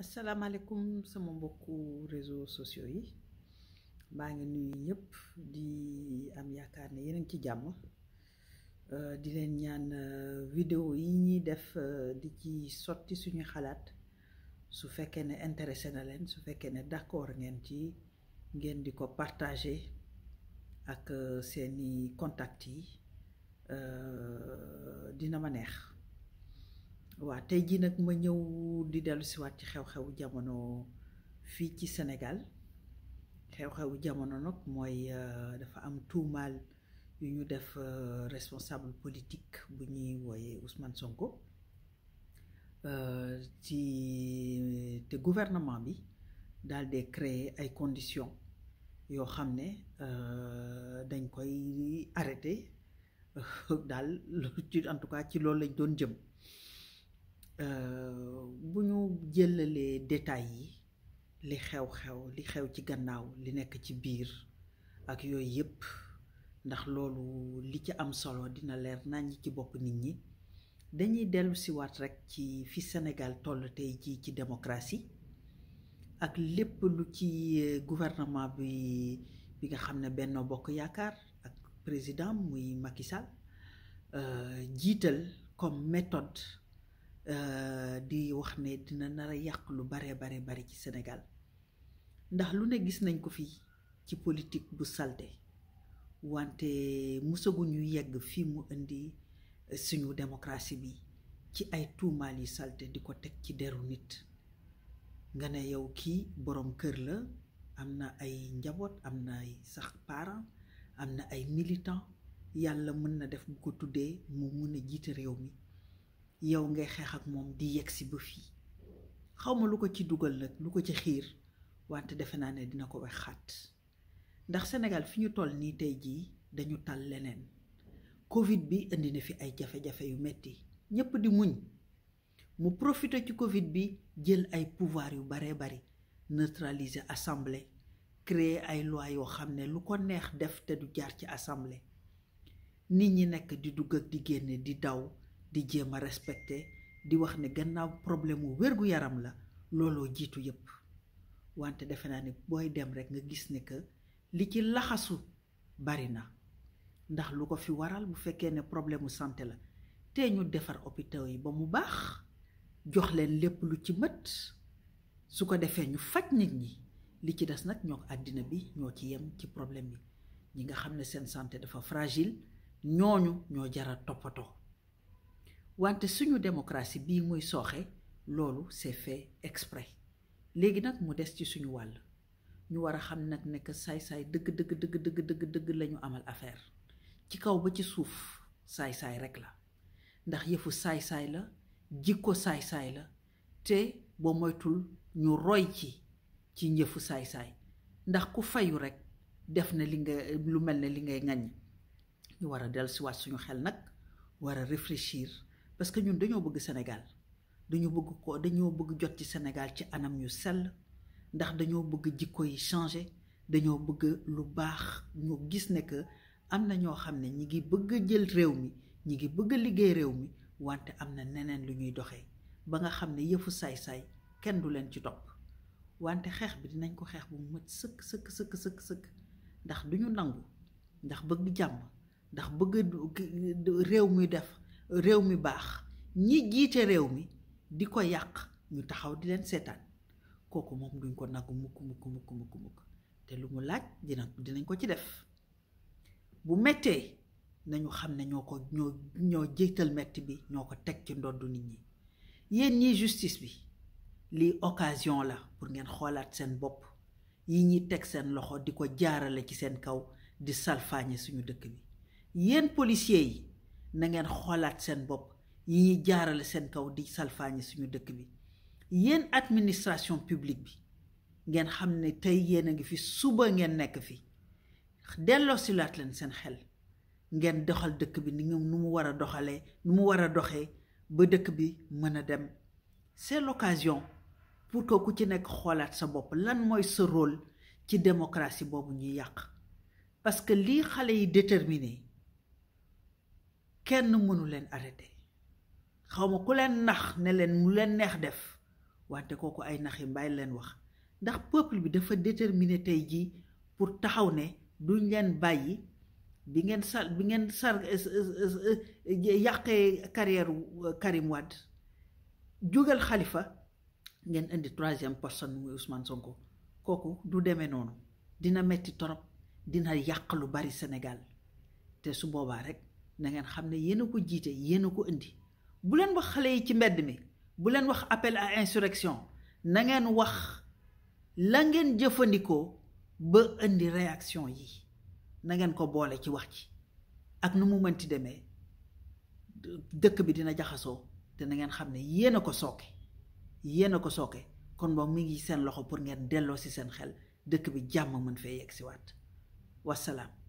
asalaamaaleykum sama mbokku réseaux sociaux yi maa ngi nuyu ñëpp di am yaakaar ne yéen a ngi ci jàmm euh, di leen ñaan euh, vidéo yi ñuy def euh, di ci sotti suñu xalaat su fekkee ne intéressé na leen su fekkee ne d'accord ngeen ci ngeen di ko partager ak seeni contact yi dina ma neex waa tey jii nag ma ñëw di dellu siwaat ci xew-xewu jamono fii ci Sénégal xew-xewu jamono nag mooy dafa am tuumaal yu ñu def responsable politique bu ñuy wooyee Ousmane Sonko ci te gouvernement bi daal di créer ay conditions yoo xam ne dañ koy arrêté daal ci en tout cas ci loolu lañ doon jëm bu ñu jëlalee détails yi li xew-xew li xew ci gannaaw li nekk ci biir ak yooyu yépp ndax loolu li ci am solo dina leer naññ ci bopp nit ñi dañuy dellu siwaat rekk ci fi Sénégal toll tey jii ci démocratie ak lépp lu ci gouvernement bi bi nga xam ne Benno Bokk Yaakaar ak président muy Macky Sall jiital comme méthode di wax ne dina nar a yàq lu bare bare bari ci Sénégal ndax lu ne gis nañ ko fii ci politique bu salte wante musaguñu yegg fii mu indi suñu démocratie bi ci ay tuumaal yi salte di ko teg ci deru nit nga ne yow kii boroom kër la am na ay njaboot am na ay sax parents am na ay militants yàlla mën na def bu ko tuddee mu mën a jiite réew mi yow ngay xeex ak moom di yegg si ba fii xawma lu ko ci dugal nag lu ko ci xiir wante defe naa ne dina ko wax xaat ndax Sénégal fi ñu toll nii tey jii dañu tal leneen Covid bi indi na fi ay jafe-jafe yu metti ñépp di muñ mu profité ci Covid bi jël ay pouvoir yu baree bari neutraliser assemblée créer ay loi yoo xam ne lu ko neex def te du jaar ci assemblée nit ñi nekk di dugg ak di génne di daw di jéem a respecté di wax ne gannaaw problème mu wér-gu-yaram la looloo jiitu yépp wante defe naa ne booy dem rekk nga gis ne que li ci laxasu bari na ndax lu ko fi waral bu fekkee ne problème mu santé la te ñu defar hôpitaux yi ba mu baax jox leen lépp lu ci mët su ko defee ñu faj nit ñi li ci des nag ñoo àddina bi ñoo ci yem ci problème bi ñi nga xam ne seen santé dafa fragile ñooñu ñoo jara toppatoo wante suñu démocratie bii muy sooxe loolu c'est fait exprès léegi nag mu des ci suñu wàll ñu war a xam nag ne que saay-saay dëgg dëgg dëgg dëgg dëgg dëgg la ñu amal affaire ci kaw ba ci suuf saay-saay rek la ndax yëfu saay-saay la jikko saay-saay la te boo moytul ñu roy ci ci njëfu saay-saay ndax ku fayu rek def na li nga lu mel ne li ngay ŋaññ ñu war a dellusiwaat suñu xel nag war a réfléchir parce que ñun dañoo bëgg Sénégal dañoo bëgg ko dañoo bëgg jot ci Sénégal ci anam yu sell ndax dañoo bëgg jikko yi changer dañoo bëgg lu baax ñu gis ne que am na ñoo xam ne ñi ngi bëgg a jël réew mi ñi ngi bëgg a liggéey réew mi wante am na neneen lu ñuy doxee ba nga xam ne yëfu saay-saay kenn du leen ci topp wante xeex bi dinañ ko xeex bu mu mët sëkk sëkk sëkk sëkk sëkk ndax duñu nangu ndax bëgg jàmm ndax bëgg réew mi def réew mi baax ñi jiite réew mi di ko yàq ñu taxaw di leen seetaan kooku moom duñ ko nagu mukk mukk mukk mukk mukk te lu mu laaj dina dinañ ko ci def bu mettee nañu xam ne ñoo ko ñoo ñoo jiital metti bi ñoo ko teg ci ndoddu nit ñi yéen ñii justice bi lii occasion la pour ngeen xoolaat seen bopp yi ñuy teg seen loxo di ko jaarale ci seen kaw di salfaañe suñu dëkk bi yéen policiers yi na ngeen xoolaat seen bopp yi ñuy jaarale seen kaw di salfaañe suñu dëkk bi yéen administration publique bi ngeen xam ne tey yéen a ngi fi suba ngeen nekk fi delloo silaat leen seen xel ngeen doxal dëkk bi ni nu mu war a doxalee nu mu war a doxee ba dëkk bi mën a dem c'est l'occasion pour que ku ci nekk xoolaat sa bopp lan mooy sa rôle ci démocratie boobu ñuy yàq parce que lii xale yi déterminé kenn mënu leen arrêté xawma ku leen nax ne leen mu leen neex def wante kooku ay naxi mbaay leen wax ndax peuple bi dafa déterminé tey jii pour taxaw ne duñ leen bàyyi bi ngeen sar bi ngeen sar yàqee carrière Karim Wade jógal Khalifa ngeen indi troisième personne muy Ousmane Sonko kooku du demee noonu dina metti torop dina yàq lu bari Sénégal te su boobaa rek na ngeen xam ne yéen a ko jiite yéen a ko indi bu leen wax xale yi ci mbedd mi bu leen wax appel à insurrection na ngeen wax la ngeen jëfandikoo ba indi réaction yi na ngeen ko boole ci wax ci ak nu mu mënti demee dëkk bi dina jaxasoo te na ngeen xam ne yéen a ko sooke yéen a ko sooke kon moom mi ngi seen loxo pour ngeen delloo si seen xel dëkk bi jàmm mën fee yegg si waat wasalaam